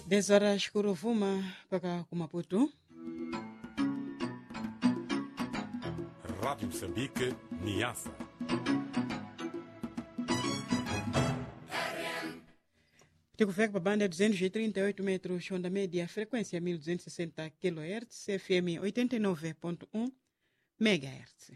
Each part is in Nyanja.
10 horas Kuruvuma mpaka Kumaputu. Rádio Moçambique, Niassa. Tikufika pa banda ya 238 metros, onda média, frequência 1260 kHz, FM 89.1 MHz.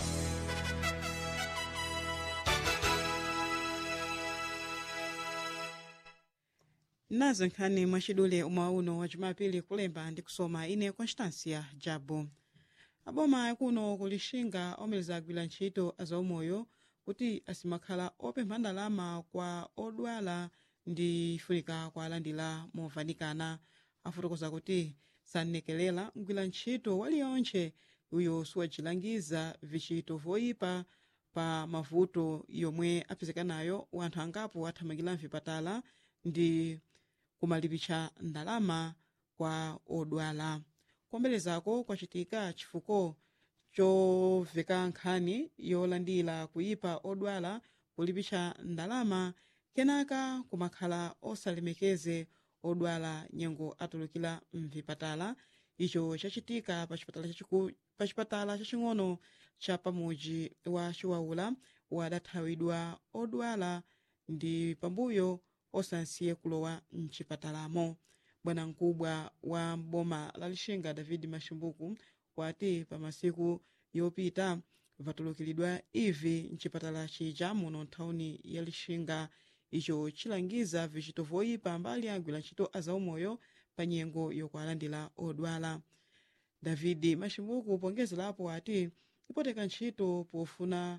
nazo nkhani mwachidule umauno wa jumapili kulemba ndi kusoma ine constancia jabu aboma akuno kulixinga omeleza agwira ntchito azaumoyo kuti asimakhala opempha ndalama kwa odwala ndi funika kwa alandira movanikana afotokoza kuti sannekelela mgwira ntchito waliyonche uyo siwacilangiza vichito voyipa pa mavuto yomwe apezekanayo wanthu angapo athamangira mvipatala ndi kumalipitsa ndalama kwa odwala kuombelezako kwacitika chifuko choveka nkhani yolandira kuyipa odwala kulipitsa ndalama kenaka kumakhala osalemekeze odwala nyengo atulukira mvipatala icho chacitika pa chipatala chachiku- pa chipatala chaching'ono cha pamuji wa chiwaula wadathawidwa odwala ndi pambuyo osansiye kulowa mchipatalamo bwana mkubwa wa boma la lixinga david mashimbuku wati pa masiku yopita vatulukiridwa ivi mchipatala chija muno nthawuni ya lixinga icho chilangiza vichito voyipa mbali agwira ntchito azaumoyo pa nyengo yokualandira odwala david mashimbuku pongezerapo ati ipoteka ntchito pofuna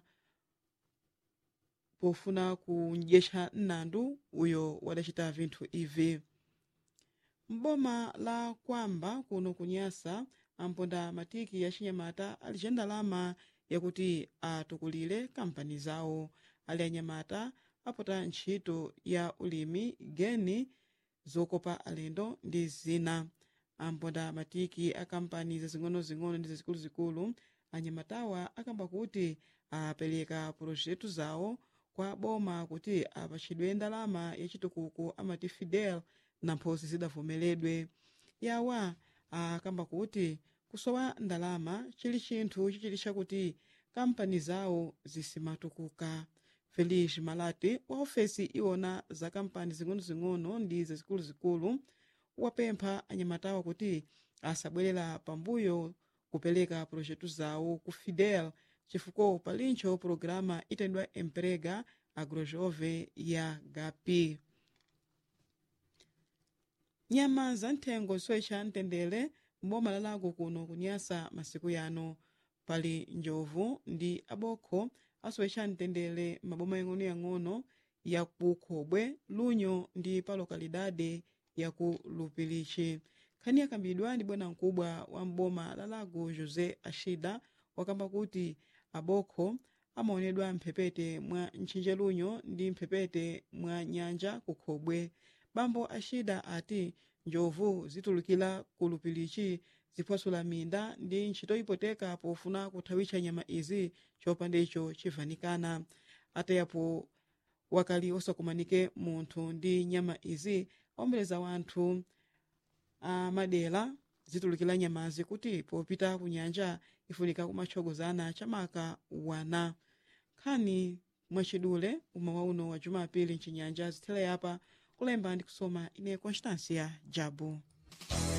pofuna kundyetsa mnandu uyo wadacita vinthu ivi mboma la kwamba kuno kunyasa amponda matiki ya chinyamata ali cha ndalama yakuti atukulire kampani zawo ali anyamata apota ntchito ya ulimi geni zokopa alendo ndi zina amponda matiki a kampani zazing'onozing'ono ndi zazikuluzikulu anyamatawa akamba kuti apereka projetu zawo kwa boma kuti apatchidwe ndalama yachitukuko amati fidel na mphosi zidavomeredwe yawa akamba kuti kusowa ndalama chili chinthu chichiti chakuti kampani zawo zisimatukuka felix malati wa ofesi iwona za kampani zing'onozing'ono ndi zazikuluzikulu wapempha anyamatawa kuti asabwerera pambuyo kupereka projetu zawo ku fidel chifukwa palincho programa itendwa emprega agrojove ya gapi nyama za nthengo soicha mtendere mboma lalago kuno kunyasa masiku yano pali njovu ndi abokho asoicha mtendere maboma yang'onoyang'ono ya ku khobwe lunyo ndi pa lokalidade ya ku lupilichi nkhani yakambidwa ndi bwana mkubwa wa mboma lalago josé ashida wakamba kuti abokho amaonedwa mphepete mwa ntchinje lunyo ndi mphepete mwa nyanja kukhobwe bambo ashida ati njovu zitulukira ku lupilichi ziphwasula minda ndi ntchito ipoteka pofuna kuthawitcha nyama izi chopanda icho chivanikana atayapo wakali osakumanike munthu ndi nyama izi aombeleza wanthu amadera zitulukira nyamazi kuti popita ku nyanja ifunika kumatchogozana chamaka wana nkhani mwachidule uma wauno wa jumapili mchinyanja zithele apa kulemba ndi kusoma ine constancia jabu